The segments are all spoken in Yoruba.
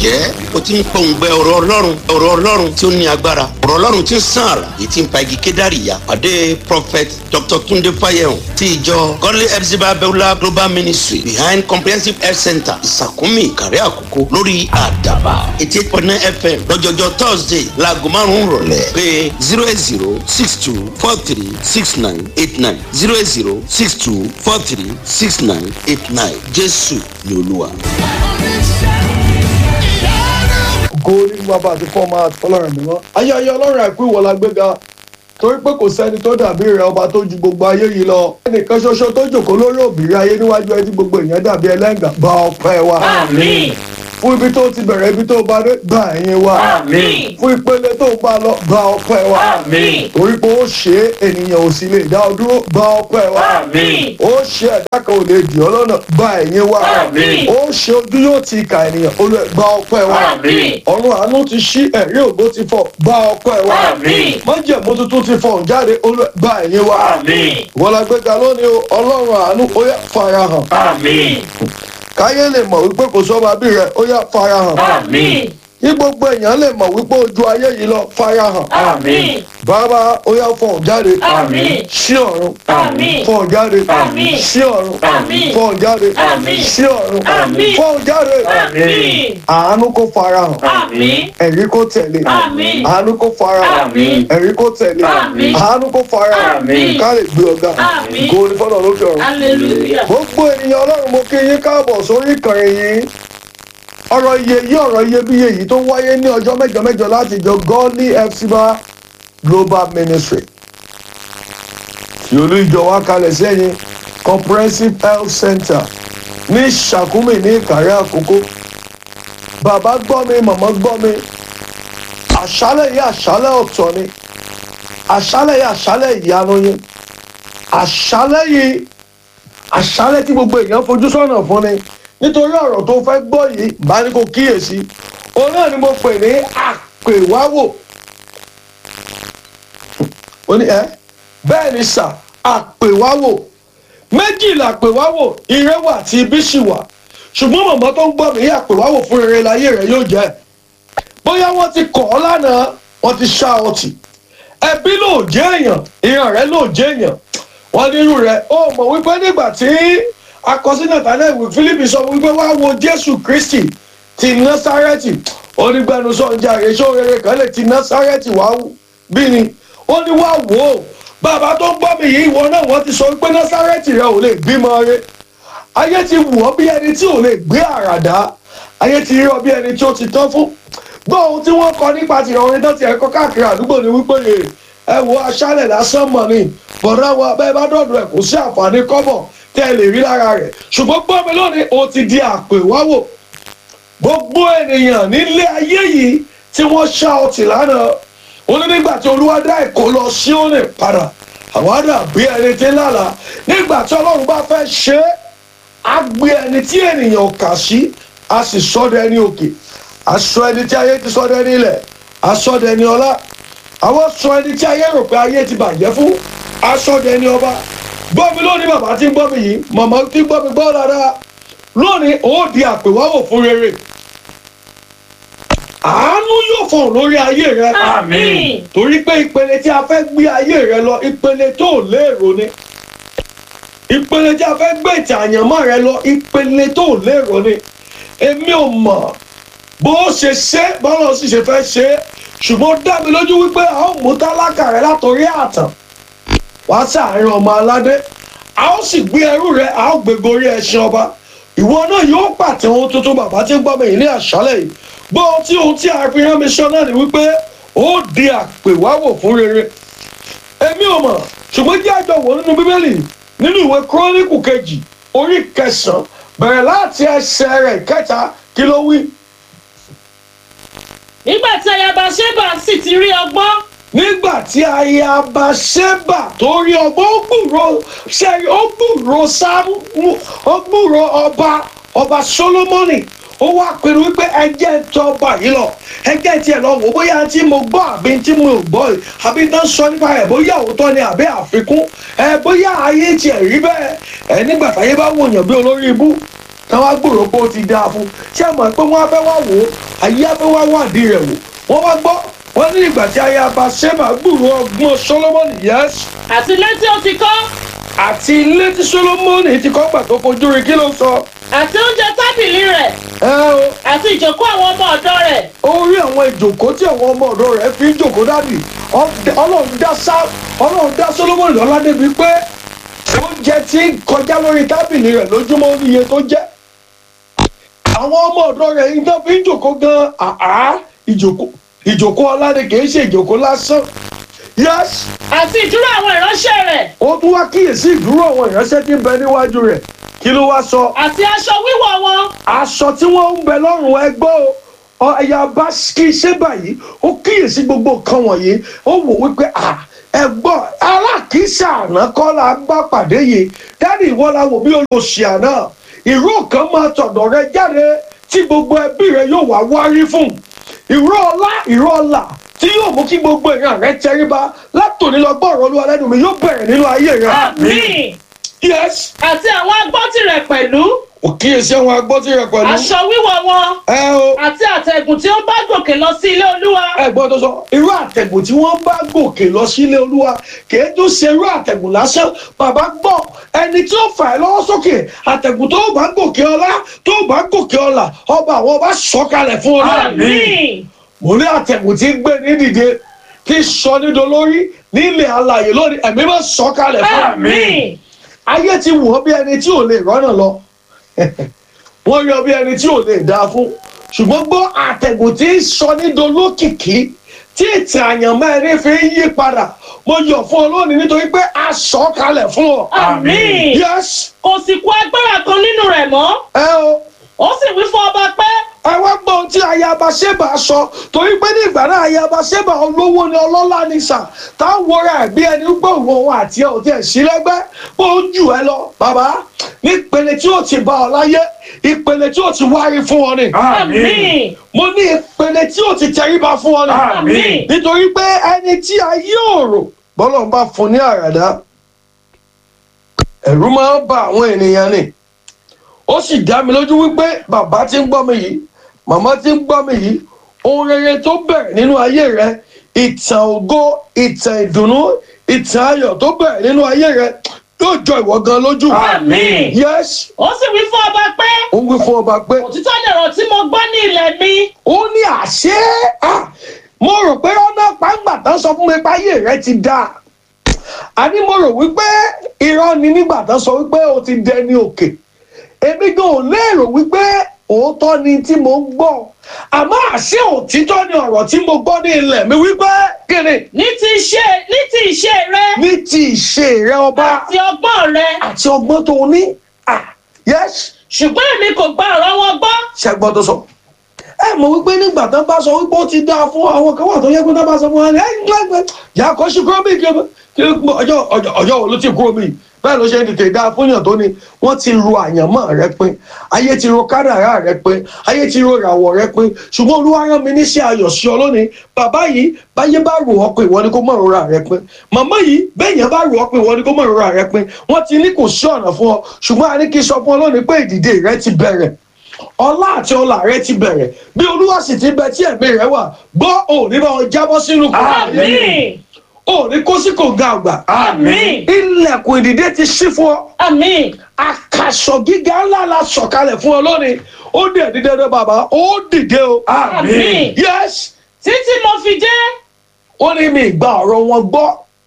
ǹjẹ́ o ti ń pòǹgbẹ ọ̀rọ̀ ọlọ́run ọ̀rọ̀ ọlọ́run tí ó ní agbára ọ̀rọ̀ ọlọ́run tí ń sàn àrà èyí tí ń pa igi kédàrí ya pàdé prophet dr tunde fayehun ti ìjọ godly epsiba beulah global ministry behind comprehensive health center ìsàkúnmí ìkàrẹ́ àkókò lórí àdàbà eighty eight point nine fm lọ́jọ́jọ́ thursday laago márùn-ún rọ̀lẹ́ pé zero eight zero six two four three six nine eight nine zero eight zero six two four three six nine eight nine jésù ni olúwa. ògo ní bàbá àti fọ́ọ̀mù àtọ́lọ́run mímọ́ ayé ayé ọlọ́run àìkú ìwọ la gbéga torí pé kò sẹ́ni tó dàbí rẹ ọba tó ju gbogbo ayé yìí lọ ẹnìkan ṣoṣo tó jòkó lórí òbírí ayé níwájú ẹ tí gbogbo èèyàn dàbí ẹlẹ́ngà gba ọpẹ́ wa Àmín. fún ibi tó ti bẹ̀rẹ̀ ibi tó bá dé gba ẹ̀yìn wa Àmín. fún ìpele tó bá lọ gba ọpẹ́ wa Àmín. torí pé ó ṣe é ènìyàn ò sì lè dá ọ dúró gba ọpẹ́ wa Àmín. ó ṣe ẹ̀dá kan ò lè dì ọ́ lọ́nà gba ẹ̀yìn wa Àmín. ó ṣe ojú yóò ti ka ènìyàn olú ẹ̀ gba ọpẹ́ wa Àmín. ọ̀run àánú ti ṣí ẹ̀rí ògbó ti fọ̀ gba ọpẹ́ wa Àmín. májẹ̀mú tuntun ti fọ̀ jáde olú ẹ̀ gba ẹ̀yìn wa Àmín. wọ́n la gbéga lónìí o ọlọ́run àánú ó yá farahàn Àmín. káyé lè mọ̀ wípé kò sọ́ba bí rẹ̀ ó yá farahàn Àmín. kí gbogbo èèyàn lè mọ̀ wípé ojú ayé yìí lọ farahàn Àmín. bàbá ó yá fọ̀ jáde Àmín. sí ọ̀run Àmín. fọ̀ jáde Àmín. sí ọ̀run Àmín. fọ̀ jáde Àmín. sí ọ̀run Àmín. fọ̀ jáde Àmín. àánú kó farahàn Àmín. ẹ̀rí kó tẹ̀lé Àmín. àánú kó farahàn Àmín. ẹ̀rí kó tẹ̀lé Àmín. àánú kó farahàn Àmín. ká lè gbé ọ̀gá Àmín. kó o ní fọ́nà lókè ọ̀run. Hallelujah. gbogbo ènìyàn ọlọ́run mo kí yín káàbọ̀ sórí ìkànnì yìí ọ̀rọ̀ iye yí ọ̀rọ̀ iyebíye yìí tó wáyé ní ọjọ́ mẹ́jọ mẹ́jọ láti ìjọ godly fcba global ministry tí olú ìjọ wa kalẹ̀ sẹ́yìn comprehensive health center ní sàkúmì ní ìkàrẹ́ àkókò bàbá gbọ́ mi màmá gbọ́ mi àṣálẹ̀ yìí àṣálẹ̀ ọ̀tọ̀ ni àṣálẹ̀ yìí àṣálẹ̀ ìyanu yín àṣálẹ̀ yìí àṣálẹ̀ tí gbogbo èèyàn fojú sọ́nà fún ni nítorí ọ̀rọ̀ tó fẹ́ gbọ́ yìí bá ní kó kíyèsí òun náà ni mo pè ní àpèwáwò ó ní ẹ bẹ́ẹ̀ ni sà àpèwáwò méjì làpèwáwò ire wà tí ibi sì wà ṣùgbọ́n màmá tó ń gbọ́ mi àpèwáwò fún rere láyé rẹ̀ yóò jẹ́ bóyá wọ́n ti kọ̀ ọ́ lánàá wọ́n ti ṣá ọ tì ẹbí ló jẹ́ èèyàn ìran rẹ̀ ló jẹ́ èèyàn wọ́n nírú rẹ̀ ó mọ̀ wípé nígbà tí akọsílẹ̀ tálẹ̀ ìwé Fílípì sọ wípé wá wo Jésù Kristi ti Násárẹ́tì onígbẹnusọ ń jàre ṣó rere kan lè ti Násárẹ́tì wá bí ni ó ní wá wò ó bàbá tó ń gbọ́ mi yìí ìwọ náà wọ́n ti sọ wípé Násárẹ́tì rẹ ò lè bímọ rẹ ayé ti wù ọ́ bí ẹni tí ò lè gbé àràdá ayé ti rí ọ bí ẹni tí ó ti tán fún gbọ́ ohun tí wọ́n kọ nípa tìrọ̀ orin náà ti ẹ̀kọ́ káàkiri àdúgbò ni wípé yè ẹ wo aṣálẹ̀ lásán mọ̀ ni bọ̀dá wa bẹ́ẹ̀ bá dọ̀dọ̀ ẹ̀ kò sí àǹfààní kọ́bọ̀ tẹ́ ẹ lè rí lára rẹ̀ ṣùgbọ́n gbọ́ mi lónìí o ti di àpèwáwò gbogbo ènìyàn nílé ayé yìí tí wọ́n ṣá ọtí lánàá ó ní nígbà tí olúwa dá ẹ̀kọ́ lọ sí òní padà àwọn àdà bí ẹni tí ń lálàá nígbà tí ọlọ́run bá fẹ́ ṣe é á gbé ẹni tí ènìyàn kà sí á sì sọ́dọ̀ ẹni òkè aṣọ ẹni tí ayé ti sọ́dọ̀ ẹni ilẹ̀ aṣọ́dọ̀ ẹni ọlá àwọn sọ ẹni tí ayé rò pé ayé ti bàjẹ́ fún aṣọ́dọ̀ ẹni ọba gbọ́ mi lónìí bàbá tí ń gbọ́ mi yìí màmá tí ń gbọ́ mi gbọ́ dáadáa lónìí ó di àpèwáwò fún rere àánú yóò fọ̀n lórí ayé rẹ Àmín. torí pé ìpele tí a fẹ́ gbé ayé rẹ lọ ìpele tó lérò ni ìpele tí a fẹ́ gbé ìtàn àyànmọ́ rẹ lọ ìpele tó lérò ni èmi ò mọ̀ bó ṣe ṣe bọ́lá sì ṣe fẹ́ ṣe ṣùgbọ́n ó dá mi lójú wípé a ó mú tálákà rẹ látòrí àtàn wá sáàárín ọmọ aládé a ó sì gbé ẹrú rẹ a ó gbé gorí ẹṣin ọba ìwọ náà yóò pàtẹ ohun tuntun bàbá tí ń gbọ́ mi yìí ní àṣálẹ̀ yìí gbọ́ ohun tí ohun tí a fi rán mi sọ náà ni wípé ó di àpèwáwò fún rere èmi ò mọ̀ ṣùgbọ́n jẹ́ àjọ wò nínú bíbélì nínú ìwé kúrónìkù kejì orí kẹsàn-án bẹ̀rẹ̀ láti ẹsẹ̀ rẹ̀ kẹta kí ló wí. nígbà tí ayaba ṣébà sì ti rí ọgbọ́n nígbà tí ayaba ṣẹ́bà tó rí ọgbọ́n ó gbúrò ṣẹ́rí ó gbúrò sáàmù ó gbúrò ọba ọba solomoni ó wá pinnu wípé ẹjẹ́ tọ́ ọba yìí lọ ẹjẹ́ tiẹ̀ lọ wò bóyá tí mo gbọ́ àbí tí mo gbọ́ yìí àbí tán sọ nípa ẹ̀ bóyá òótọ́ ni àbí àfikún ẹ bóyá ayé tiẹ̀ rí bẹ́ẹ̀ ẹ nígbà táyé bá wòyàn bí olórí ibú táwa gbòòrò pé ó ti dáa fún ṣé ẹ mọ̀ pé wọ́n á fẹ́ wá wò ó ayé á fẹ́ wá wádìí rẹ̀ wò wọ́n wá gbọ́ wọ́n ní ìgbà tí ayaba ṣẹ́bà gbòòrò ọgbọ́n solomoni yẹ́s àti ilé tí ó ti kọ́ àti ilé tí solomoni ti kọ́ gbà tó fojú rí kí ló sọ àti oúnjẹ tábìlì rẹ̀ ẹ o àti ìjókòó àwọn ọmọ ọ̀dọ́ rẹ̀ orí àwọn ìjòkó tí àwọn ọmọ ọ̀dọ́ rẹ̀ fi ń jòkó dàbí ọlọ́run dá sá ọlọ́run dá solomoni lọ́lá débi pé oúnjẹ tí ń kọjá lórí tábìlì rẹ̀ lójúmọ́ ní iye tó jẹ́ àwọn ọmọ ọ̀dọ́ rẹ̀ ń tán fi ń jòkó gan àá ìjòkó ìjòkó ọlá ni kì í ṣe ìjòkó lásán yes àti ìdúró àwọn ìránṣẹ́ rẹ̀ ó tún wá kíyèsí ìdúró àwọn ìránṣẹ́ tí ń bẹ níwájú rẹ̀ kí ló wá sọ àti aṣọ wíwọ̀ wọn aṣọ tí wọ́n ń bẹ lọ́rùn ẹgbọ́ o ẹ̀yà bá kí ṣe báyìí ó kíyèsí gbogbo nǹkan wọ̀nyí ó wò wípé à ẹ̀gbọ́n alákìísà àná kọ́ la bá pàdé yìí dáàdi ìwọ la wò bí olóṣì àná ìró kan máa tọ̀dọ̀ rẹ jáde tí gbogbo ẹbí rẹ yóò wá wárí fún ìró ọlá ìró ọlà tí yóò mú kí gbogbo èèyàn rẹ tẹríba látòní lọ gbọ́ ọ̀rọ̀ olúwa lẹ́nu mi yóò bẹ̀rẹ̀ nínú ayé rẹ. àmín yes àti àwọn agbọ́tì rẹ̀ pẹ̀lú ò kíyèsí àwọn agbọ́tí rẹ pẹ̀lú. aṣọ wíwọ̀ wọn ẹ o àti àtẹ̀gùn tí ó bá gòkè lọ sí ilé olúwa ẹ̀gbọ́n tó sọ irú àtẹ̀gùn tí wọ́n bá gòkè lọ sílé olúwa kìí tún ṣe irú àtẹ̀gùn lásán bàbá gbọ́ ẹni tí ó fà ẹ́ lọ́wọ́ sókè àtẹ̀gùn tó bá gòkè ọlá tó bá gòkè ọlà ọba àwọn ọba sọ̀kalẹ̀ fún ọ náà àmín mo ní àtẹ̀gùn tí ń gbé ní dìde tí sọ nídò lórí nílẹ̀ alàyè lónìí ẹ̀mí máa sọ̀kalẹ̀ fún ọ àmín ayé ti wọ̀ bí ẹni tí ò lè rọ́nà lọ wọ́n yọ bí ẹni tí ò lè dáa fún ṣùgbọ́n gbọ́ àtẹ̀gùn tí ń sọ nídò lókìkí tí ìtàn àyànmọ́ ẹni fi ń yí padà mo yọ̀ fún ọ lónìí nítorí pé a sọ kalẹ̀ fún ọ. àmín yes kò sì kú agbára kan nínú rẹ̀ mọ́ ẹ o ó sì wí fún ọba pé ẹ wá gbọ́ ohun tí ayaba ṣẹ́bà sọ torí pé ní ìgbà náà ayaba ṣẹ́bà olówó ni ọlọ́lá ni sà táwọn wọra ẹ̀ bí ẹni pé òun òun àti ẹ̀ ò tiẹ̀ sí lẹ́gbẹ́ bó ń jù ẹ lọ bàbá nípele tí ó ti bá ọ láyé ìpele tí ó ti wárí fún ọ ni àmín mo ní ìpele tí ó ti tẹríba fún ọ ni àmín nítorí pé ẹni tí ayé òrò bọ́lọ̀ ń bá fún ní àràdá ẹ̀rú máa ń ba àwọn ènìyàn ni ó sì dá mi lójú wípé bàbá tí ń gbọ́ mi yìí màmá tí ń gbọ́ mi yìí ohun rere tó bẹ̀rẹ̀ nínú ayé rẹ ìtàn ògo ìtàn ìdùnnú ìtàn ayọ̀ tó bẹ̀rẹ̀ nínú ayé rẹ yóò jọ ìwọ gan lójú. Àmín. yes ó sì wí fún ọba pé ó ń wí fún ọba pé òtítọ́ ni ọ̀rọ̀ tí mo gbọ́ ní ilẹ̀ mi ó ní àṣẹ ah, mo rò pé ọ̀nà pàǹgbà tán sọ fún mi pé ayé rẹ ti dáa àní mo rò wípé irọ́ ni nígbà tán sọ wípé o ti dẹni òkè èmi gan ò lérò wípé òótọ́ ni tí mo ń gbọ́ àmọ́ àṣẹ òtítọ́ ni ọ̀rọ̀ tí mo gbọ́ ní ilẹ̀ mi wípé kíni ní ti iṣẹ́ ní ti iṣẹ́ rẹ ní ti ìṣe rẹ ọba àti ọgbọ́n rẹ àti ọgbọ́n tó o ní ah yes ṣùgbọ́n èmi kò gba ọ̀rọ̀ wọn gbọ́ ṣẹgbọ́n tó sọ. ẹ mọ̀ wípé nígbà tán bá sọ wípé ó ti dáa fún àwọn kan wà tó yẹ kó tán bá sọ fún wa ẹ ń gbẹgbẹ yà kó sí kúrò mí kí kí ọjọ́ ọjọ́ ọjọ́ wo ló ti kúrò mí bẹ́ẹ̀ ló ṣe ń tètè dáa fún yàn tó ni wọ́n ti ro àyànmọ́ rẹ pin ayé ti ro kádàrá rẹ pin ayé ti ro ìràwọ̀ rẹ pin ṣùgbọ́n olúwa rán mi níṣẹ́ ayọ̀ sí ọ lónìí bàbá yìí báyé bá rò ọ́ pé ìwọ ni kó mọ̀ rora rẹ pin màmá yìí bẹ́ẹ̀yàn bá rò ọ́ pé ìwọ ni kó mọ̀ rora rẹ pin wọ́n ti ní kò sí ọ̀nà fún ọ ṣùgbọ́n a ní kí n sọ fún ọ lónìí pé ìdìde rẹ ti bẹ̀rẹ̀ ọlá àti ọlà rẹ ti bẹ̀rẹ̀ bí olúwa sì ti bẹ tí ẹ̀mí rẹ wà gbọ́ òní bá wọn jábọ́ sínú kòtò àmín òní kó sí kòǹga àgbà àmín ilẹ̀kùn ìdìde ti ṣí fún ọ àmín àkàsọ̀ gíga ńlá la sọ̀kalẹ̀ fún ọ lónìí ó dẹ̀ dídé dé bàbá ó dìde o àmín yes títí mo fi dé ó ní mi ìgbà ọ̀rọ̀ wọn gbọ́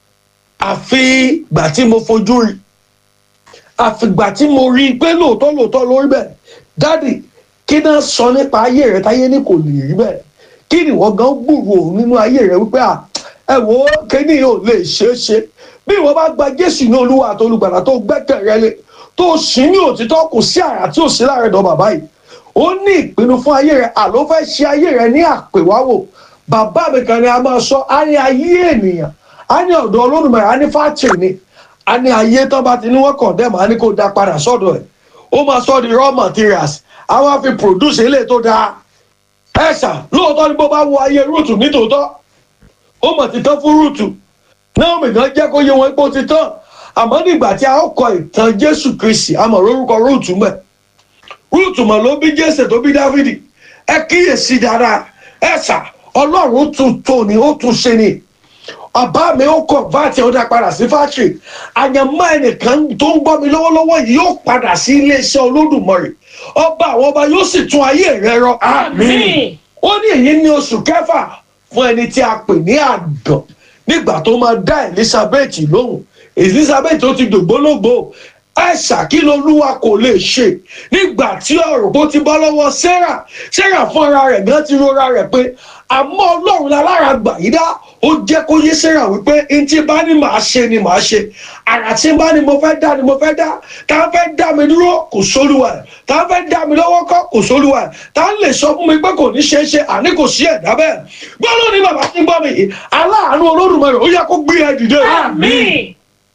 àfi gbà tí mo fojú rí àfìgbà tí mo rí i pé lóòótọ́ lóòótọ́ lórí bẹ́ẹ̀ dádì kí náà sọ nípa ayé rẹ táyé ní kò lè rí bẹ́ẹ̀ kí ni wọ́n gan gbúrò nínú ayé rẹ wípé à ẹ wo kíní ò lè ṣeé ṣe bí ìwọ bá gba jésù ní olúwa àti olùgbàlà tó gbẹ́kẹ̀ rẹ lé tó sì ní òtítọ́ kò sí àrà tí ò sí láàrin dán bàbá yìí ó ní ìpinnu fún ayé rẹ àló fẹ́ ṣe ayé rẹ ní àpèwáwò bàbá mi kan ni a máa sọ á ní ayé ènìyàn á ní ọ̀dọ̀ olódùmarè á ní fátìrì ni a ní ayé tán bá ti ní wọn kàn dẹ́mọ̀ á ní kó da padà sọ́dọ̀ ẹ̀ ó máa sọ di raw materials á wá fi produce eléyìí tó dáa ẹ ṣà lóòótọ́ ni bó bá wo ayé rúùtù nítòótọ́ ó mọ̀ ti tán fún rúùtù náà mìíràn jẹ́ kó yé wọn pé ó ti tán àmọ́ nígbà tí a ó kọ ìtàn jésù kristi a mọ̀ lórúkọ rúùtù mẹ́ rúùtù mọ̀ ló bí jésè tó bí dáfídì ẹ kíyèsí dáadáa ẹ sà ọlọ́run tún tó ni ó tún ṣe ni ọba mi ó kọ̀ báàtì ó dá padà sí fáṣírì àyànmọ́ ẹnìkan tó ń gbọ́ mi lọ́wọ́lọ́wọ́ yìí yóò padà sí iléeṣẹ́ olódùmarè ọba àwọn ọba yóò sì tún ayé rẹ rọ Àmín. ó ní èyí ní oṣù kẹfà fún ẹni tí a pè ní àgàn nígbà tó máa dá elizabeth lóhùn elizabeth ó ti dògbólógbò ẹ̀ṣà kí lolúwa kò lè ṣe nígbà tí ọ̀rọ̀ bó ti bọ́ lọ́wọ́ sarah sarah fún ara rẹ̀ gan ti rora rẹ̀ pé àmọ́ ọlọ́run lálára gbà yí dá ó jẹ́ kó yé sarah wípé n tí bá ní màá ṣe ni màá ṣe àrà tí bá ní mo fẹ́ dá ni mo fẹ́ dá tá a fẹ́ dá mi dúró kò sólúwa ẹ̀ tá a fẹ́ dá mi lọ́wọ́ kọ́ kò sólúwa ẹ̀ tá a lè sọ fún mi pé kò ní ṣeé ṣe àní kò sí ẹ̀dá bẹ́ẹ̀ gbọ́dọ̀ ní bàbá tí ń gbọ́ mi yìí aláàánú olódùmarè ó yẹ kó gbé ẹ dìde Àmín.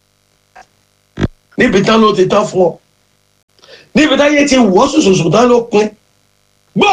níbi tán ló ti tán fún ọ níbi táyé ti wọ́ sùsùsù tán ló pin gbọ́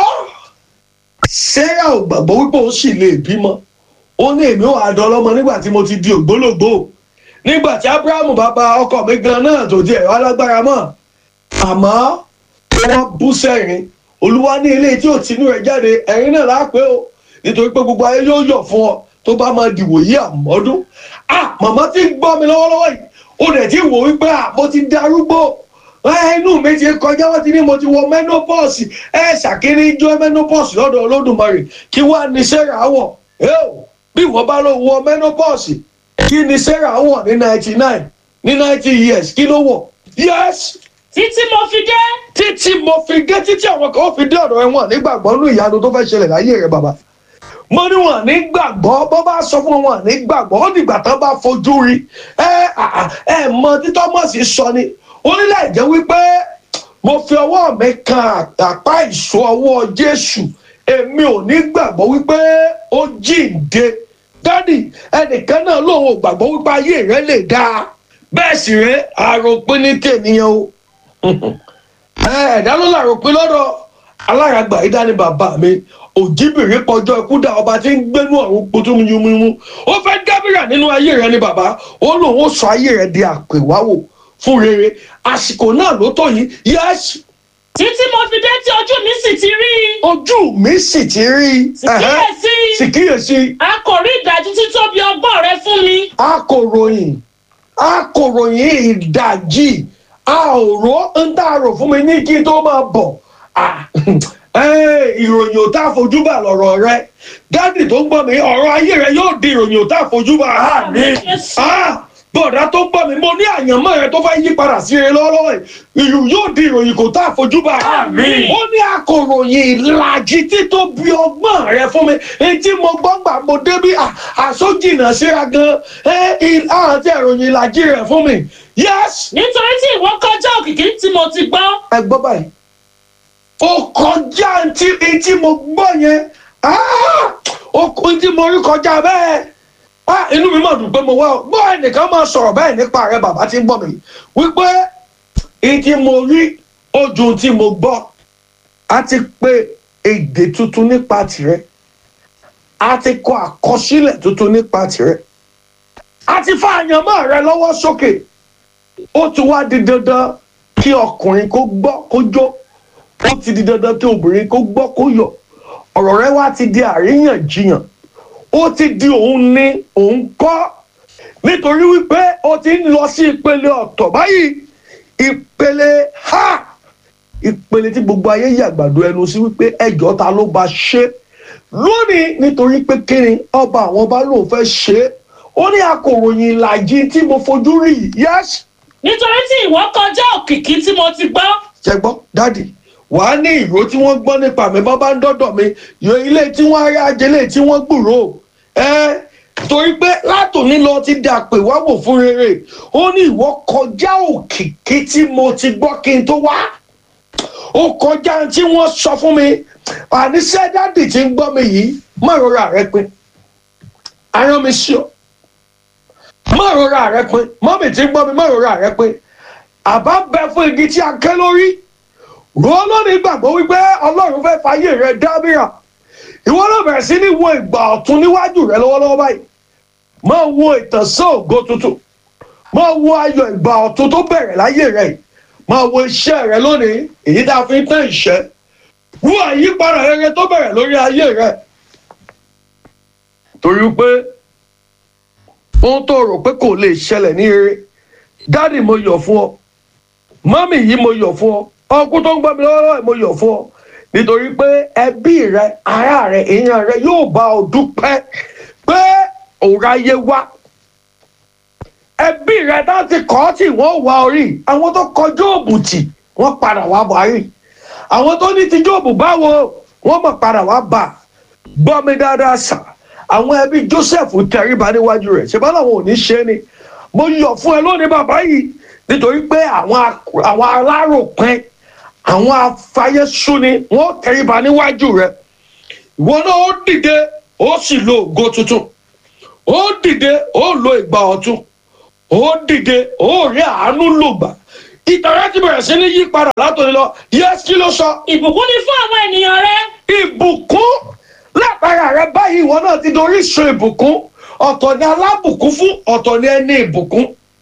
sarah ò gbàgbọ́ wípé ó sì lè bímọ ó ní èmi ò àdọ́lọ́mọ nígbà tí mo ti di ògbólógbò nígbà tí abrahamu bàbá ọkọ mi gan náà tó di ẹ̀rọ alágbára mọ́ àmọ́ wọ́n bú sẹ́yìn olúwa ní ilé tí ò tinú rẹ̀ jáde ẹ̀rín náà lápẹ́ o nítorí pé gbogbo ayé yóò yọ̀ fún ọ tó bá máa dìwò yí àmọ́dún ah màmá ti ń gbọ́ mi lọ́wọ́lọ́wọ́ yìí ó dẹ̀ ti wò wípé ah mo ti darúgbó ẹ inú mi ti kọjá wọn ti ní mo ti wọ menopause ẹ ṣàkíní jọ menopause lọ́dọ̀ olódùmarè kí wàá ní sarah wọ̀ ẹ́ẹ̀ bí wọ́n bá lọ wọ menopause kí ni sarah wọ̀ ní ninety nine ní ninety years kí ló wọ̀ yes Títí mo fi dé. títí mo fi dé títí àwọn kan ó fi dé ọ̀dọ̀ ẹ̀wọ̀n nígbàgbọ́ nínú ìyanu tó fẹ́ ṣẹlẹ̀ láyé rẹ̀ bàbá mo ní wọn nígbàgbọ́ bó bá sọ fún wọn nígbàgbọ́ ó dìgbà tán bá fojú rí ẹ à- ẹ mọ tí Thomas sọ ni ó ní láì jẹ́ wípé mo fi ọwọ́ mi kan àpá ìṣó ọwọ́ Jésù èmi ò ní gbàgbọ́ wípé ó jíǹde dádì ẹnìkan náà lòun ò gbàgbọ́ wípé ayé rẹ lè dáa bẹ́ẹ̀ sì rẹ àròpin ní tènìyàn o ẹ̀ẹ́dá ló làrò pé lọ́dọ̀ aláràgbà yìí dání bàbá mi òjìbìrì pọjọ́ ikú dá ọba tí ń gbénú ọ̀run potú yumumu ó fẹ́ dábìrà nínú ayé rẹ ni bàbá ó lóun ó sọ ayé rẹ di àpèwáwò fún rere àsìkò náà ló tó yìí yẹ́sì Títí mo fi dé tí ojú mi sì ti rí. ojú mi sì ti rí ẹ̀hẹ́, sì Kíyèsí. kíyèsí A kò rí ìdájú títóbi ọgbọ́n rẹ fún mi. akòròyìn akòròyìn ìdajì a ò rò ń tà rò fún mi ní kí n tó máa bọ̀ Ah, eh, ìròyìn ò tá a fojú bà lọ̀rọ̀ rẹ dádì tó ń gbọ́ mi ọ̀rọ̀ ayé rẹ yóò di ìròyìn ò tá a fojú bà Àmín, Jésù. Ah, bọ̀dá tó ń gbọ́ mi mo ní àyànmọ́ rẹ tó fẹ́ yí padà sí rere lọ́wọ́lọ́wọ́ yìí ìlú yóò di ìròyìn kò tá a fojú bà Àmín. ó ní akòròyìn ìlàjì títóbi ọgbọ́n rẹ fún mi etí mo gbọ́ gbà mo débí à- àsójìnà síra gan ẹ àti ìròyìn ìlàjì rẹ fún mi yes Nítorí tí ìwọ kọjá òkìkí tí mo ti gbọ́. ẹ gbọ́ báyìí ó kọjá tí etí mo gbọ́ yẹn Ah! ó kó tí mo rí kọjá bẹ́ẹ̀ Ah, inú mi mà dùn pé mo wá ọ gbọ́ ẹnìkan máa sọ̀rọ̀ bẹ́ẹ̀ nípa rẹ bàbá tí ń gbọ́ mi wípé etí mo rí ojú tí mo gbọ́ a ti pe èdè tuntun nípa tìrẹ a ti kọ àkọsílẹ̀ tuntun nípa tìrẹ a ti fa àyànmọ́ rẹ lọ́wọ́ sókè ó ti wá di dandan kí ọkùnrin kó gbọ́ kó jó ó ti di dandan kí obìnrin kó gbọ́ kó yọ̀ ọ̀rọ̀ rẹ wá ti di àríyànjiyàn ó ti di òun ní òun kọ́ nítorí wípé ó ti ń lọ sí ìpele ọ̀tọ̀ báyìí ìpele ha ìpele tí gbogbo ayé yàgbàdo ẹnu sí wípé ẹjọ́ ta ló bá ṣe lónìí nítorí pé kíni ọba àwọn bá lóun fẹ́ ṣe é ó ní akòròyìn ìlàjì tí mo fojú rí yìí yẹ́sì Nítorí tí ìwọ kọjá òkìkí tí mo ti gbọ́. ṣe gbọ́ dádì wàá ní ìró tí wọ́n gbọ́ nípa mi bá bá ń dọ́dọ̀ mi yọ ilé tí wọ́n rí ajẹ́lé tí wọ́n gbúrò ẹ́ torí pé látòní lọ ti dà pé wá wò fún rere ó ní ìwọ kọjá òkìkí tí mo ti gbọ́ kí n tó wá ó kọjá tí wọ́n sọ fún mi àníṣe dádì tí ń gbọ́ mi yìí má rọra rẹ pin arán mi sí ọ má rọra rẹ pin mọ́mì tí ń gbọ́ mi má rọra rẹ pin àbá bẹ fún igi tí a ké lórí rò lónìí gbàgbọ́ wípé ọlọ́run fẹ́ fàyè rẹ dábìrà ìwọ náà bẹ̀rẹ̀ sí ní wo ìgbà ọ̀tun níwájú rẹ lọ́wọ́lọ́wọ́ báyìí máa wo ìtànsán ògo tuntun máa wo ayọ̀ ìgbà ọ̀tun tó bẹ̀rẹ̀ láyé rẹ yìí máa wo iṣẹ́ rẹ lónìí èyí tá a fi ń tán ìṣẹ́ wú àyípadà rere tó bẹ̀rẹ̀ lórí ayé rẹ torí pé ohun tó rò pé kò lè ṣẹlẹ̀ ní rere dáàdì mo yọ̀ fún ọ mọ́mì yìí mo yọ̀ fún ọ ọkùn tó ń gbọ́ mi lọ́wọ́lọ́wọ́ mo yọ̀ fún ọ nítorí pé ẹbí rẹ ará rẹ èèyàn rẹ yóò bá ọ dúpẹ́ pé òráyé wá ẹbí rẹ láti kọ́ tí wọ́n wá orí àwọn tó kọ jóòbù tì wọ́n padà wá buhari àwọn tó ní ti jóòbù báwo wọ́n mọ̀ padà wá bà gbọ́ mi dáadáa sà àwọn ẹbí joseph tẹríba níwájú rẹ̀ ṣe bá làwọn ò ní ṣe ni mo yọ̀ fún ẹ lónìí bàbá yìí nítorí pé àwọn ak- àwọn aláròpin àwọn afayésúni wọ́n tẹríba níwájú rẹ̀ ìwọ náà ó dìde ó sì lo ògo tuntun ó dìde ó lo ìgbà ọ̀tun ó dìde ó rí àánú lògbà ìtàrà ti bẹ̀rẹ̀ sí ní yí padà látòní lọ yẹ́sì kí ló sọ ìbùkún ni fún àwọn ènìyàn rẹ ìbùkún látara rẹ báyìí ìwọ náà ti dorí sun ìbùkún ọ̀tọ̀ ni alábùkún fún ọ̀tọ̀ ni ẹni ìbùkún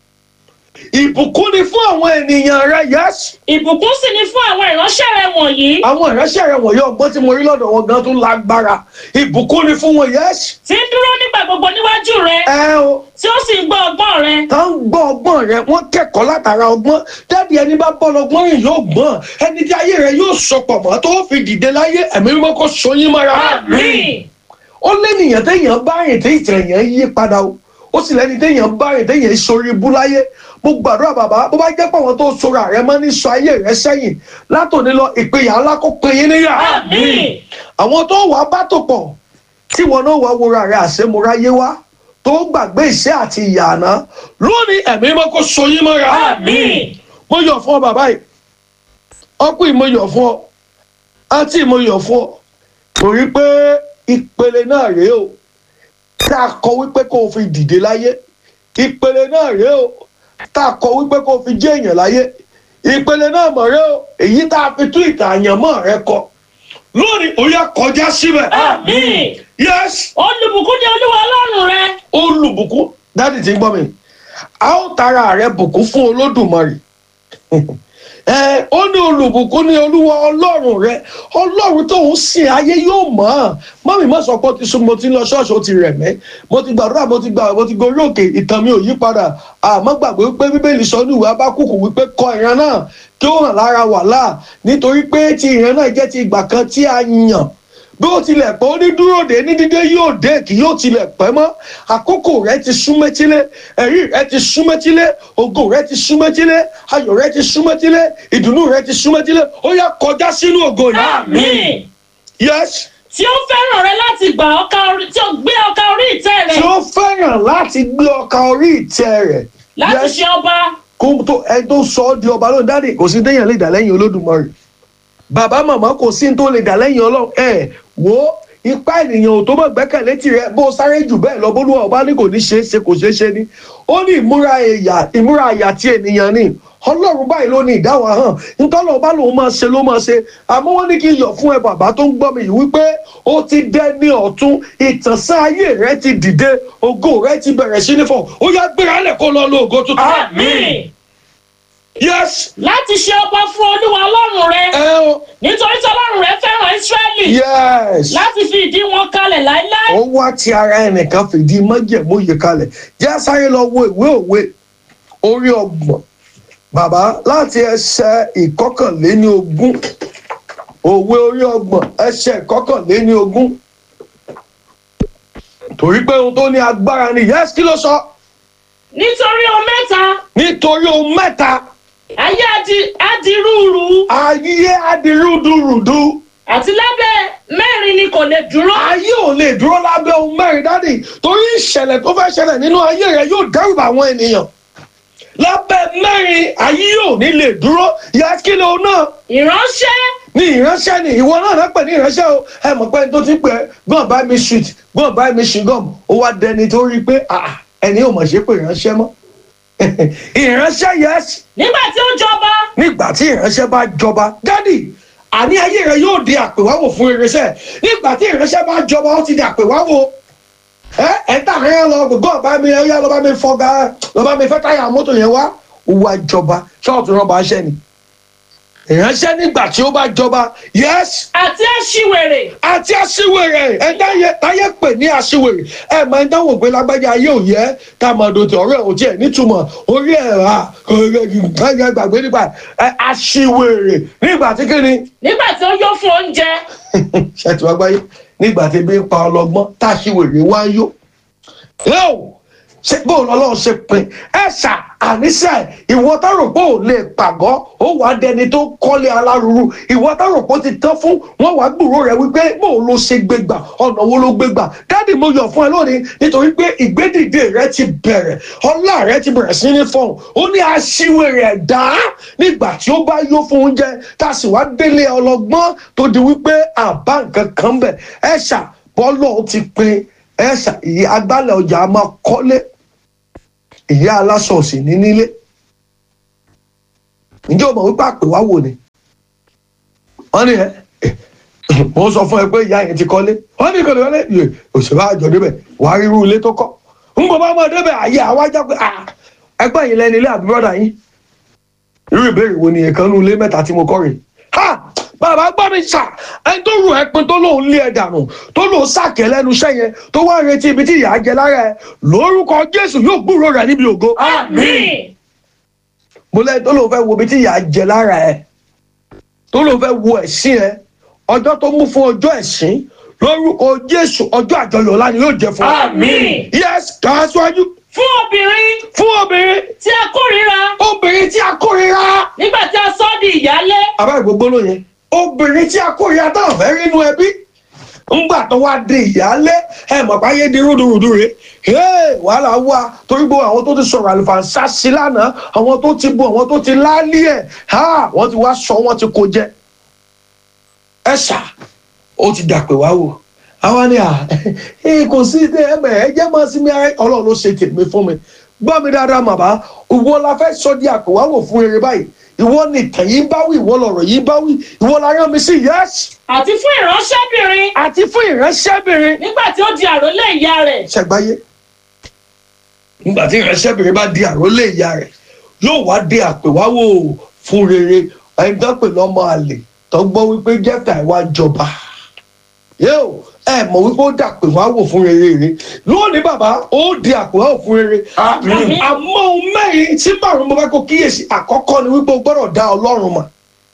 ìbùkún ni fún àwọn ènìyàn rẹ yẹ́sì ìbùkún sì ni fún àwọn ìránṣẹ́ rẹ wọ̀nyí àwọn ìránṣẹ́ rẹ wọ̀nyí ọgbọ́n tí mo rí lọ́dọ̀ wọn gan tún lágbára ìbùkún ni fún wọn yẹ́sì tí ń dúró nígbà gbogbo níwájú rẹ ẹ o tí ó sì ń gbọ́ ọgbọ́n rẹ tá ń gbọ́ ọgbọ́n rẹ wọ́n kẹ́kọ̀ọ́ látara ọgbọ́n dáàdi ẹni bá bọ́ lọ́gbọ́n rìn yóò gbọ́n ẹni tí ayé rẹ yóò sọpọ̀ mọ́ tó fi dìde láyé ẹ̀mí mímọ́ kó so yín mọ́ra. àmín ó lẹ́nìyàn téèyàn bá rìn tí ìtàn èèyàn yí padà o ó sì lẹ́ni téèyàn bá rìn téèyàn sori ibú láyé mo gbàdúrà bàbá bó bá jẹ́ pé àwọn tó sora rẹ mọ́ ní sọ ayé rẹ sẹ́yìn látòní lọ ìpínyà ńlá kó pin yín níyà àmín àwọn tó wàá bá tò pọ̀ tí wọn náà wàá wora rẹ àṣemúráyé wá tó gbàgbé ìṣẹ́ àti ìyànà lónìí ẹ̀mí mọ́ kó so yín mọ́ra àmín mo yọ̀ fún ọ bàbá yìí ọkùnrin mo yọ̀ fún ọ àǹtí mo yọ̀ fún ọ torí pé ìpele náà rèé o tá a kọ wípé kó o fi dìde láyé ìpele náà rèé o tá a kọ wípé kó o fi jẹ́ èèyàn láyé ìpele náà mọ̀ rèé o èyí tá a fi tún ìtàn àyànmọ́ rẹ kọ lónìí ó yá kọjá síbẹ̀ àmín yes olùbùkún ni olúwa ọlọ́run rẹ olùbùkún dáàdì tí ń gbọ́ mi a ó tara rẹ bùkún fún olódùmarè ẹ ó ní olùbùkún ní olúwa ọlọ́run rẹ ọlọ́run tó ń sìn ayé yóò mọ̀ ọ́n mọ́mí má sọ pé ó ti sún mo ti ń lọ ṣọ́ọ̀ṣì ó ti rẹ̀ mẹ́ mo ti gbàdúrà mo ti gbà mo ti gorí òkè ìtàn mi ò yí padà àmọ́ gbàgbé wípé bíbélì sọ ní ìwé abákùkù wípé kọ ìran náà kí ó hàn lára wàhálà nítorí pé ti ìran náà jẹ́ ti ìgbà kan tí a yàn bí ó tilẹ̀ pẹ́ ó ní dúró dé ní dídé yóò dé kì yóò tilẹ̀ pẹ́ mọ́ àkókò rẹ ti súnmẹ́tílé ẹ̀rí rẹ ti súnmẹ́tílé ògo rẹ ti súnmẹ́tílé ayọ̀ rẹ ti súnmẹ́tílé ìdùnnú rẹ ti súnmẹ́tílé ó yá kọjá sínú ògo yìí. àmín yes tí ó fẹ́ràn rẹ láti gbà ọkà orí tí ó gbé ọkà orí ìtẹ́ rẹ tí ó fẹ́ràn láti gbé ọkà orí ìtẹ́ rẹ̀ láti Yes. ṣe ọba kó tó ẹ tó sọ ọ́ di ọba lónìí dáàdì kò sí téèyàn lè dà lẹ́yìn olódùmarè bàbá màmá kò sí tó lè dà lẹ́yìn ọlọ́run ẹ wo ipá ènìyàn ò tó mọ̀ gbẹ́kẹ̀lé tirẹ̀ bó sáré jù bẹ́ẹ̀ lọ bólúwa ọba ní kò ní ṣe é ṣe kò ṣeé ṣe ni ó ní ìmúra ẹ̀yà ìmúra àyà ti ènìyàn ni ọlọ́run báyìí ló ní ìdáwà hàn ntọ́lọ́ ọba lòun máa ṣe ló máa ṣe àmọ́ wọ́n ní kí n yọ̀ fún ẹ bàbá tó ń gbọ́ mi yìí wípé ó ti dẹ́ ní ọ̀tún ìtànṣán ayé rẹ ti dìde ògo rẹ ti bẹ̀rẹ̀ sí ní fọ̀ ó yá gbéra lẹ̀ kó lọ lo ògo tuntun. àmín yes láti ṣe ọba fún olúwa ọlọ́run rẹ ẹ o nítorí tí ọlọ́run rẹ fẹ́ràn ísírẹ́lì yes láti fi ìdí wọn kalẹ̀ láéláé ó wá ti ara ẹnìkan fìdí májẹ̀mú yìí kalẹ̀ jẹ́ sáré lọ wo ìwé òwe orí ọgbọ̀n bàbá láti ẹsẹ̀ ìkọkànléní ogún òwe orí ọgbọ̀n ẹsẹ̀ ìkọkànléní ogún torí pé ohun tó ní agbára ni yes kí ló sọ nítorí ohun mẹ́ta nítorí ohun mẹ́ta ayé adi- adirúurú ayé adirúdurùdu àti lábẹ́ mẹ́rin ni kò lè dúró ayé ò lè dúró lábẹ́ ohun mẹ́rin dádì torí ìṣẹ̀lẹ̀ tó fẹ́ ṣẹlẹ̀ nínú ayé rẹ yóò dẹ́rù bá àwọn ènìyàn lábẹ́ mẹ́rin ayé ò ní lè dúró yá kí ló náà ìránṣẹ́ ní ìránṣẹ́ ni ìwọ náà náà pè ní ìránṣẹ́ o ẹ mọ̀ pé ẹni tó ti pè é gbọ́n bá mi sweet gbọ́n bá mi ṣùgọ́m ó wá dẹni tó rí i pé ah, ẹni ò mọ̀ ṣe pé ìránṣẹ́ mọ́ ìránṣẹ́ yẹs nígbà tí ó jọba nígbà tí ìránṣẹ́ bá jọba dádì àní ayé rẹ yóò di àpèwáwò fún irinṣẹ́ nígbà tí ìránṣẹ́ bá jọba ó ti di àpèwáwò ẹ ẹ tà rẹ lọ gbogbo ọba mi ẹ yá lọba mi fọgá lọba mi fẹ táyà mọ́tò yẹn wá ó wá jọba ṣọọtù rọba ṣẹ ni ìránṣẹ́ nígbà tí ó bá jọba yes àti aṣiwèrè àti aṣiwèrè ẹ̀dá yẹ táyé pè ní aṣiwèrè ẹ̀ máa ń dáwọ̀ pé lágbájá ayé ò yẹ ká máa dòtò ọ̀rẹ́ ò tiẹ̀ nítumọ̀ orí ẹ̀ rà kọ̀ọ̀kọ̀ gbàgbé nípa ẹ̀ aṣiwèrè nígbà tí kí ni nígbà tí ó yó fún oúnjẹ ṣètò àgbáyé nígbà tí ebi ń pa ọlọ́gbọ́n tá aṣiwèrè wá ń yó yóò ṣe bó lọ́lọ́run ṣe pin ẹ ṣà àníṣe ìwọ tá rò pé ò lè pàgọ́ ó wàá dẹni tó kọ́lé alárùrù ìwọ tá rò pé ó ti tán fún wọn wàá gbúrò rẹ wípé bó ló ṣe gbégbà ọ̀nà wo ló gbégbà dáàdì mo yọ̀ fún ẹ lónìí nítorí pé ìgbédìde rẹ ti bẹ̀rẹ̀ ọlá rẹ ti bẹ̀rẹ̀ sí ní fọ̀hún ó ní aṣiwèrè ẹ̀dá nígbà tí ó bá yó fún oúnjẹ tá a sì wá délé ọlọ́gbọ́n tó di wípé àbá nǹkan kan bẹ̀ ẹ ṣà bọ́lọ̀ ti pin ẹ ṣà ìyá agbálẹ̀ ọjà a máa kọ́lé ìyá aláṣọ òsì ní nílé ǹjẹ́ o mọ̀ wípé àpè wá wò ni wọ́n ní ẹ mo sọ fún ẹ pé ìyá yẹn ti kọ́lé wọ́n ní kọ́lé wọlé yẹ òṣèlú àjọ débẹ̀ wà á rírú ilé tó kọ́ ń bọ̀ bá mọ̀ débẹ̀ àyè àwájá pé ẹgbẹ́ yìí lẹ́nu ilé àbí bọ́dà yín irú ìbéèrè wo ni ẹ̀kan nú ilé mẹ́ta tí mo kọ́ rè ha bàbá gbọ́ mi sà ẹni tó rù ẹ́ pin tó lóun lé ẹ dànù tó lóun sàkẹ́ lẹ́nu iṣẹ́ yẹn tó wá retí ibi tí ìyá jẹ lára ẹ lórúkọ jésù yóò gbúrò rẹ níbi ògo àmín mo lẹ́yìn tó lóun fẹ́ wo ibi tí ìyá jẹ lára ẹ tó lóun fẹ́ wo ẹ̀sìn ẹ ọjọ́ tó mú fún ọjọ́ ẹ̀sìn lórúkọ jésù ọjọ́ àjọyọ̀ ọ̀la ni yóò jẹ fún ọ. àmín yes kà á síwájú fún obìnrin fún obìnrin tí a kórìíra obìnrin tí a kórìíra. nígbà tí a sọ ọ́ di ìyálé àbá ìgbógbó ló yẹn obìnrin tí a kórìíra táwọn fẹ́ rí inú ẹbí ńgbà tó wá di ìyálé ẹ mọ̀ pé ayé di rúdurùdu rè é wàhálà wà torí gbogbo àwọn tó ti sọ̀rọ̀ àlùfàǹsá sí lánàá àwọn tó ti bu àwọn tó ti láálí ẹ̀ ha wọ́n ti wá sọ wọ́n ti kó jẹ ẹ ṣá ó ti dàpè wá wò àwa ni à ẹ kò sí ẹ mẹ ẹ jẹ́ máa sinmi ara ọlọ́run ló ṣe tèmi fún mi gbọ́ mi dáadáa màmá ìwọ la fẹ́ sọ di àpèwáwò fún eré báyìí ìwọ ni ìtàn yìí bá wí ìwọ lọ̀rọ̀ yìí bá wí ìwọ la rán mi sí yẹ́sì àti fún ìránṣẹ́bìnrin àti fún ìránṣẹ́bìnrin nígbà tí ó di àrólé ìyá rẹ̀ ṣẹgbáyé nígbà tí ìránṣẹ́bìnrin bá di àrólé ìyá rẹ̀ yóò wá di àpèwáwò fún rere ẹni tó pè lọ́mọ àlè tó gbọ́ wípé jẹ́fà ìwà jọba yóò ẹ mọ̀ wípé ó dàpè wá wò fún rere rere lónìí bàbá ó di àpè wá wò fún rere Àmín. àmọ́ ohun mẹ́rin tí márùn-ún mo fẹ́ kó kíyèsí àkọ́kọ́ ni wípé o gbọ́dọ̀ dá ọlọ́run mọ̀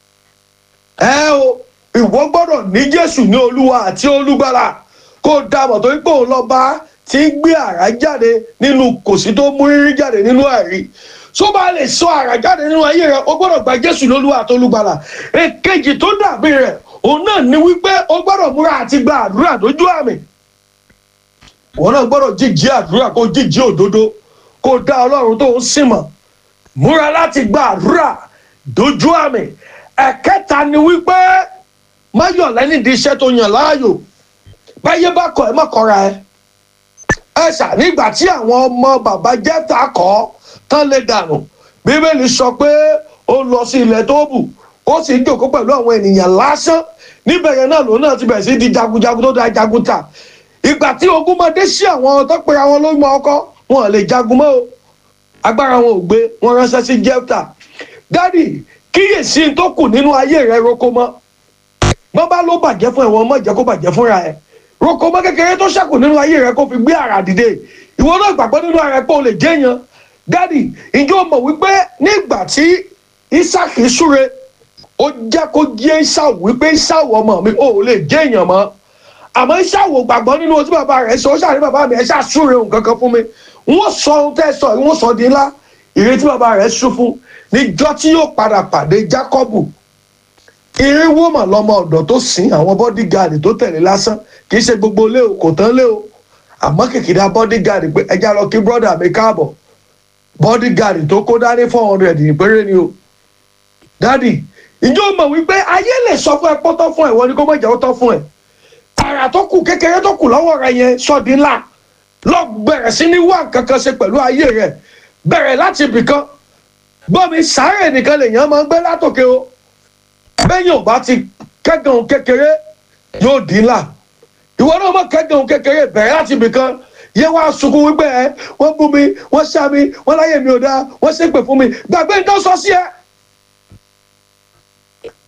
ẹ o ìwọ gbọ́dọ̀ ní jésù ní olúwa àti olúgbàlà kó o dá mọ̀ torí pé òun lọ́ba tí ń gbé àrá jáde nínú kòsí tó mú rírí jáde nínú àrí tó bá lè sọ àrá jáde nínú ayé rẹ o gbọ́dọ̀ gba jésù ní olúwa àti olúgbàlà èkejì tó dàbí rẹ òun náà ni wípé o gbọ́dọ̀ múra àti gba àdúrà lójú àmì wọn náà gbọ́dọ̀ jíjí àdúrà kó jíjí òdodo kó dá ọlọ́run tó ń sìn mọ̀ múra láti gba àdúrà dojú àmì ẹ̀kẹta ni wípé má yọ̀ lẹ́ni di iṣẹ́ tó yàn láàyò báyé bá kọ̀ ẹ́ má kọ̀ra ẹ ẹ ṣà nígbà tí àwọn ọmọ bàbá jẹ́ta kọ́ tán lè dànù bíbélì sọ pé ó lọ sí ilẹ̀ tó bù ó sì ń jòkó pẹ̀lú àwọn ènìyàn lásán níbẹ̀ yẹn náà lòun náà ti bẹ̀rẹ̀ sí di jagunjagun tó da jagun ta ìgbà tí ogun máa dé sí àwọn tó pera wọn lórí ọkọ wọn ò lè jagun mọ́ o agbára wọn ò gbé wọn ránṣẹ́ sí jẹ́fta dádì kíyèsí tó kù nínú ayé rẹ roko mọ́ bọ́n bá ló bàjẹ́ fún ẹ̀wọ̀n mọ́ jẹ́ kó bàjẹ́ fúnra ẹ̀ roko mọ́ kékeré tó ṣẹ́kù nínú ayé rẹ kó fi gbé àrà dìde ìwọ náà gbàgbọ́ nínú ara ẹ pé o lè jẹ́yàn dádì ǹjẹ́ o mọ̀ wípé nígbà tí isaki súre ó jẹ́ kó jẹ́ ìṣàwò wípé ìṣàwò ọmọ mi ò lè jẹ́yàn mọ́ àmọ́ ìṣàwò gbàgbọ́ nínú ohun tí bàbá rẹ̀ sọ ó ṣàrí bàbá mi ẹ̀ ṣàṣúre ohun kankan fún mi wọ́n sọ ohun tẹ́ sọ wọ́n sọ di ńlá ìrètí bàbá rẹ̀ sún fún níjọ́ tí yóò padà pàdé Jákọ́bù irínwó mà lọmọ ọ̀dọ̀ tó sìn àwọn bọ́dígaàdì tó tẹ̀lé lásán kì í ṣe gbogbo lé o kò tán lé o àmọ́ kìkìdá bọ́dígaàdì pé ẹja lọ kí brọ́dà mi káàbọ̀ bọ́dígaàdì tó kó dání four hundred ní péré ni o dádì ìjọ mọ̀ wípé ayé lè sọ fún ẹ pọ́tọ́ fún ẹ wọ́n ni kó mọ̀ jẹ́ ó tọ́ fún ẹ àrà tó kù kékeré tó kù lọ́wọ́ rẹ yẹn sọ́ọ̀dín ńlá lọ bẹ̀rẹ̀ sí ní wá nǹkan kan ṣe pẹ̀lú ayé rẹ bẹ̀rẹ̀ láti ibìkan gbọ́ mi sáré nìkan lèèyàn máa ń gbé látòkè o bẹ́yìn ò bá ti kẹ́gàn kékeré yóò dín ńlá ìwọ náà mọ̀ kẹ́gàn kékeré bẹ̀rẹ̀ láti ibìkan yẹ wá sunkún wípé ẹ wọ́n bú mi wọ́n ṣá mi wọ́n láyé mi ò dáa wọ́n ṣépè fún mi gbàgbé nǹkan sọ sí ẹ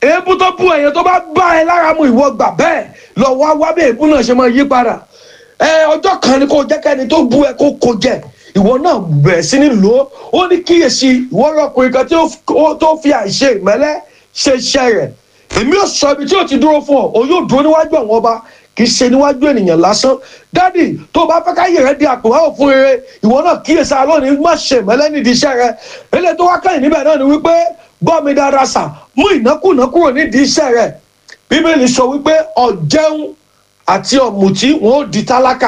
èébú tó bú ẹ̀yẹ tó bá bá ẹ lára mu ìwọ gbà bẹ́ẹ̀ lọ wá wá bẹ́ẹ̀ èébú náà ṣe máa yí padà ẹ ọjọ́ kan ni kò jẹ́ kẹ́ni tó bú ẹ kó kó jẹ ìwọ náà bẹ̀rẹ̀ sí ní lò ó ó ní kíyèsí ìwọ ọkùnrin kan tí ó tó fi àìṣe ìmẹ́lẹ́ ṣe iṣẹ́ rẹ̀ èmi ò sọ ibi tí ò ti dúró fún ọ òun yóò dúró níwájú àwọn ọba kì í ṣe níwájú ènìyàn lásán dádì tó o bá fẹ́ káyè rẹ di àpòwáwò fún rere ìwọ náà kíyèsí alónìí má ṣe ìmẹ́lẹ́ nídìí iṣẹ́ rẹ eléyìí tó wá kẹ́yìn níbẹ̀ náà ni wípé gbọ́ mi dáadáa sà mú ìnákùná kúrò nídìí iṣẹ́ rẹ bíbélì sọ wípé ọ̀jẹun àti ọ̀mùtí wọn ò di tálákà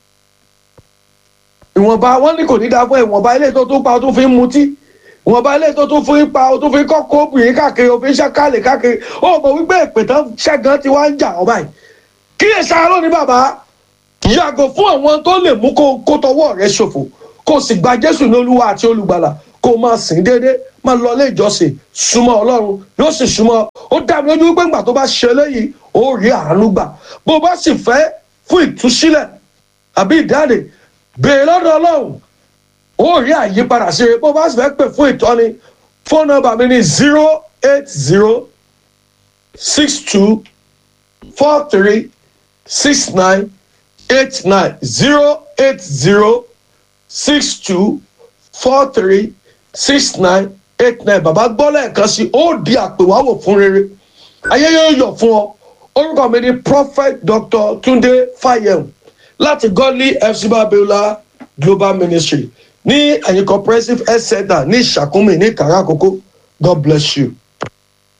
ìwọ̀nba wọn ní kò ní dáa fún ìwọ̀nba ilé tó tún pa ó tún fi ń mutí ìwọ̀nba ilé tó tún fi ń pa ó tún fi ń kọ́kọ́ obìnrin káàkiri òfin ṣàkálẹ̀ káàkiri ó mọ̀ wípé ìpè tán ṣẹ́gun ti wá ń jà ọ́ báyìí kíyèsí ara lónìí bàbá yàgò fún àwọn tó lè mú kó kó tọwọ́ rẹ ṣòfò kó o sì gba jésù ní olúwa àti olùgbàlà kó o máa sìn déédéé máa lọ ilé ìjọsìn súnmọ́ ọlọ́run yóò sì súnmọ́ ó dá mi lójú wípé ńgbà tó bá ṣe eléyìí ó rí àánú gbà bó o bá sì fẹ́ fún ìtúsílẹ̀ àbí ìdáde béèrè lọ́dọ̀ ọlọ́run ó rí àyípadà sí i bó o bá sì fẹ́ pè fún ìtọ́ni fóònù nọ́mbà mi ní zero eight zero six two four three six nine eight nine zero eight zero six two four three six nine eight nine bàbá gbọ́ lẹ́ẹ̀kan sí ó di àpèwáwò fún rere ayé yóò yọ̀ fún ọ orúkọ mi ni prophet dr tunde fayem láti godly fc babiola global ministry ní ẹ̀yìn comprehensive health center ní ìṣàkúnmí ní kàràkókó god bless you.